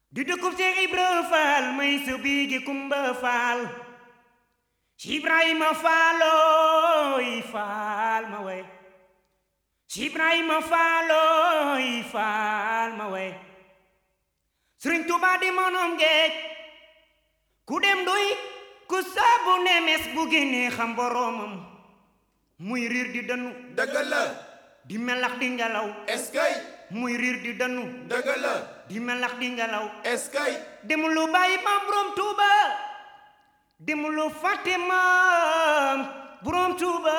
di dëkkub Seex Ibra Faal may sa biigi Kumba Faal si Ibrahima Faalooy Faal ma way si Ibrahima Faalooy Faal ma way Sëriñ Tuubaa di monom géej ku dem duy ku saabu nemes bu génnee xam boroomam muy riir di danu dëgg la di melax di ngelaw est-ce que muy riir di danu dëgg la di melax di ngelaw est-ce que demulu bàyyi maam borom tuuba demulu fàtte maam borom tuuba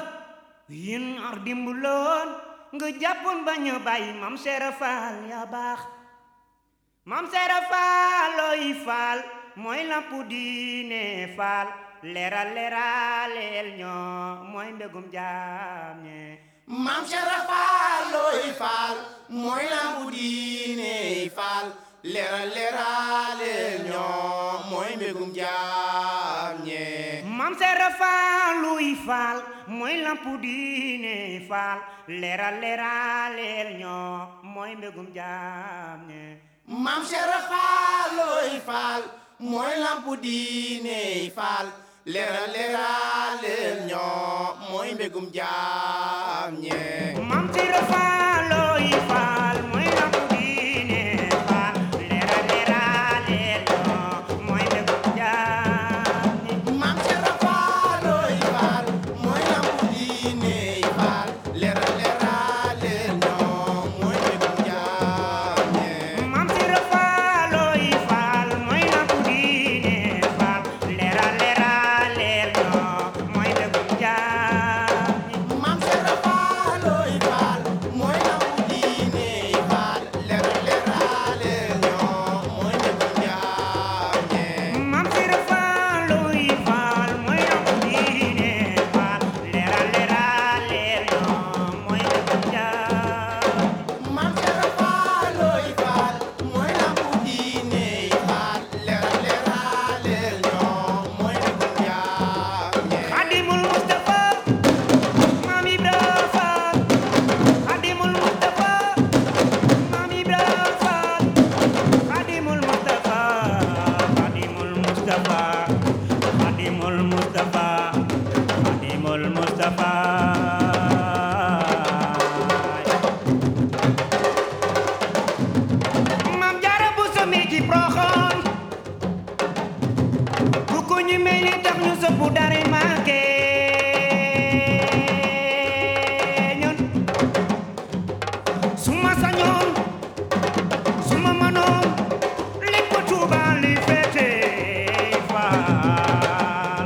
yéen ar dimbuloon nga jàppoon bañ a bàyyi maam seera faal yaa baax maam seera faal looy faal mooy lampu diine faal leeral leeraleel ñoo mooy mbégum jaam ñe maam Cheikh Faal looy faal mooy lampu diine faal leeral leerale ñoo mooy mbégum jaam ñe Mam Seera Faal luy faal mooy lampu diine faal leeral leeraleel ñoo mooy mbégum jaam ñe maam Cheikh Faal looy faal mooy lampu diine faal leeral leerale ñoo mooy mbégum jaam ñe Mam Seera Faal luy faal mooy lampu diine faal leeral leeraleel ñoo mooy mbégum jaam ñe maam Cheikh Faal looy faal mooy lampu diine faal leeral leerale ñoo mooy mbégum jaam ñe Mam Seera Faal luy faal mooy lampu diine faal leeral leeraleel ñoo mooy mbégum jaam ñe maam Cheikh Faal looy faal mooy lampu diine faal leeral leerale ñoo mooy mbégum jaam ñe Mam Seera Faal luy faal mooy lampu diine faal leeral leeraleel ñoo mooy mbégum jaam maam Cheikh Faal looy faal mooy lampu diine faal leeral leerale ñoo mooy mbégum jaam ñe Xadimul Mustafa Maam Ibra Faal Xadimul Mustafa Maam Ibra Faal Xadimul Mustafa Xadimul Mustafa Xadimul Mustafa Xadimul Mustafa Maam Jaara Buso mi ci Poroxaan bu ko ñu mel ni tax ñu sëpp dara manqué ñun su ma sañoon su ma mënoon lépp Tuuba li féete faal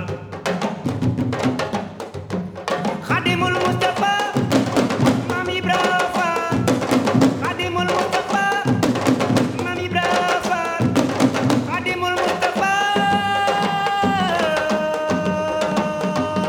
Xadimul Mustafa Maam Ibra Faal Xadimul Mustafa Maam Ibra Faal Xadimul Mustafa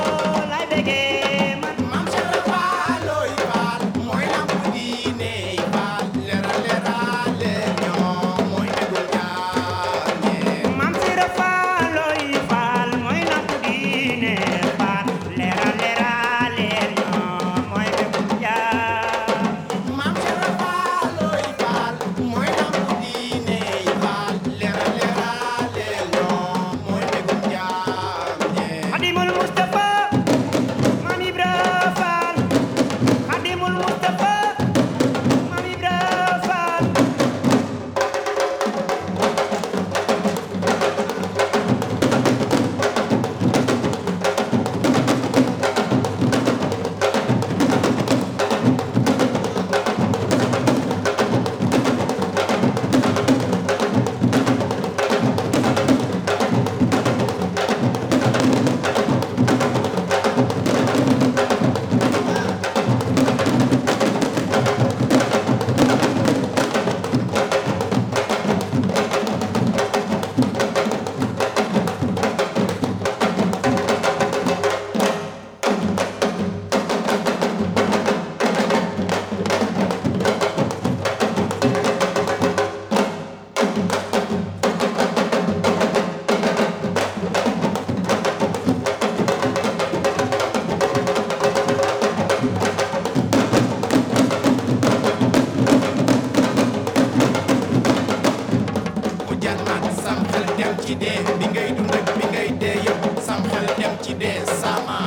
jar na sam xel dem ci dee bi ngay dund ak bi ngay dee yëpp sam xel dem ci dee sama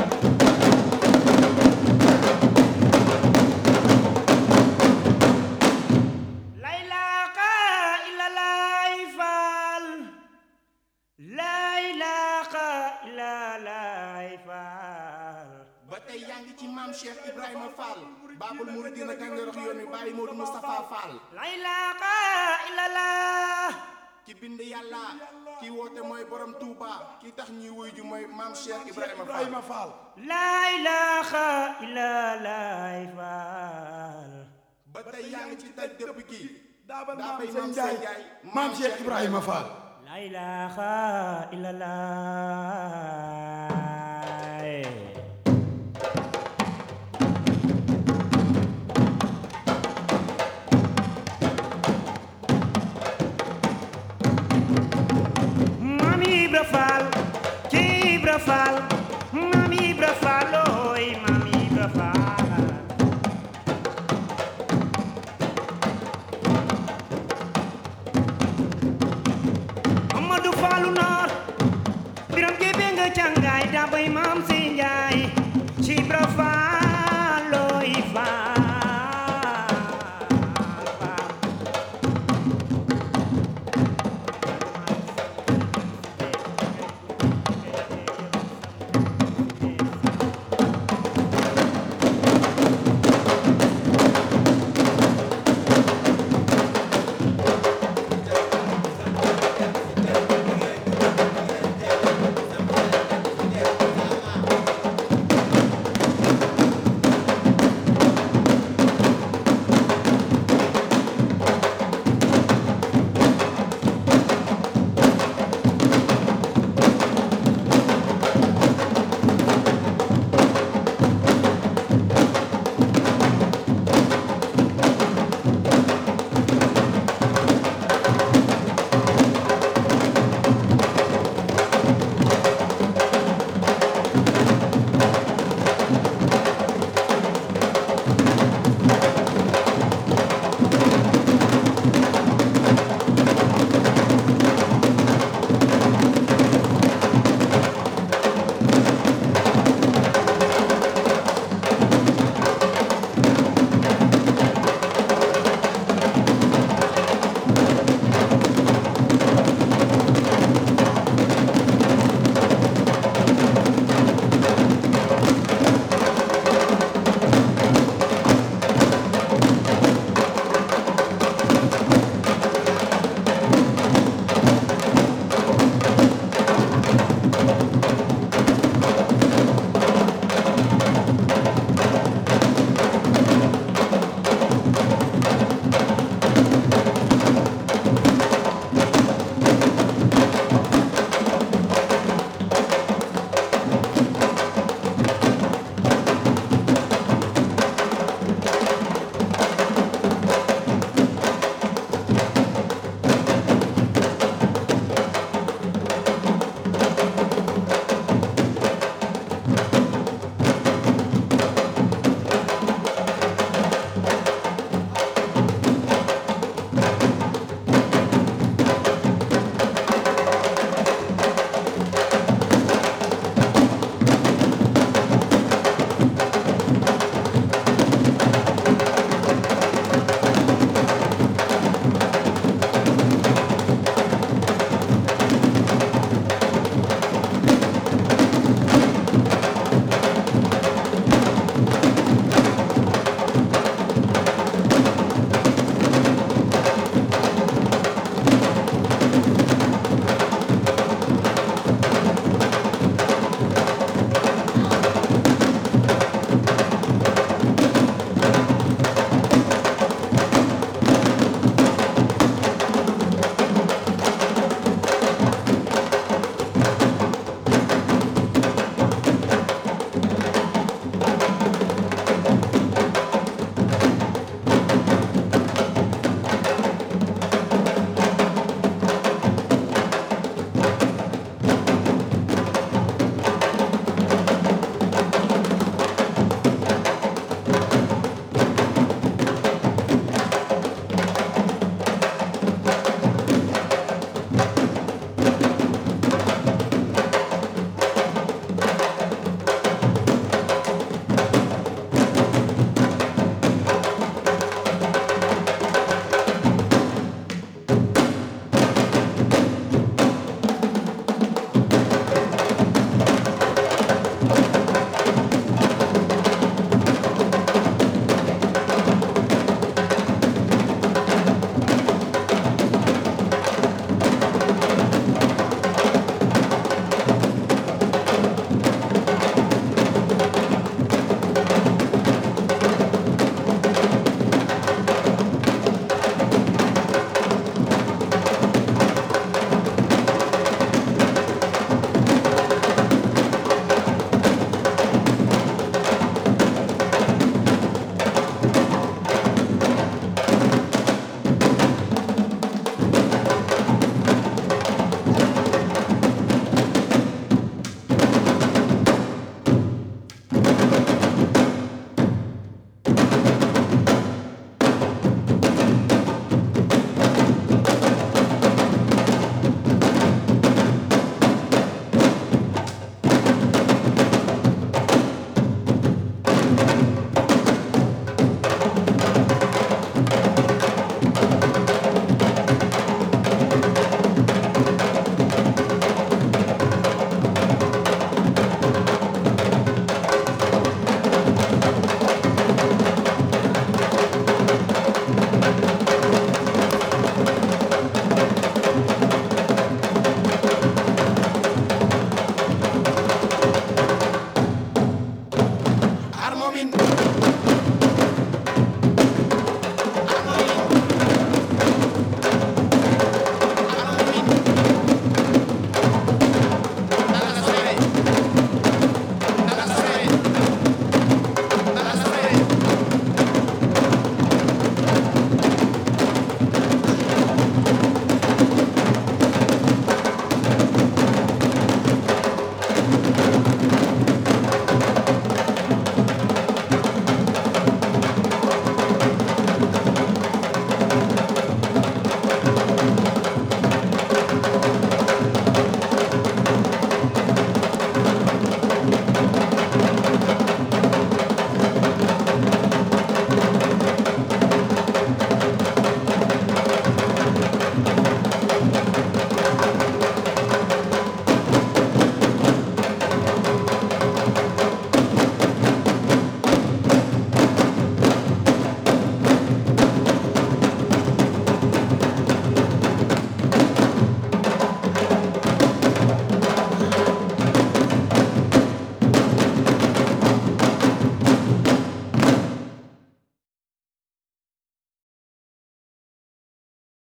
laylaaka ilalaay faal laylaaka ilalaay faal ba tey yaa ngi ci maam Cheikh Ibrahima Fall Babul Mouridina gàngerox yoon wi Baye Modou Moustapha Fall laylaaka ilalaa ki bind yàlla ki woote mooy borom Touba ki tax ñuy wuy ju mooy maam Cheikh Ibrahima Fall laylaaka ilalaay faal ba tey yaa ngi ci daj dëpp gi daa ba daa bay maam maam Seen Seen Njaay Njaay maam Cheikh Ibrahima Fall laylaaka ilalaay Maam Ibra Faal ci Ibra Faal Maam Ibra Faal ooy Maam Ibra Faal Amadou Faalu Noor Biram Kebe nga càngaay daa bay Maam Si Njaay ci Ibra Faal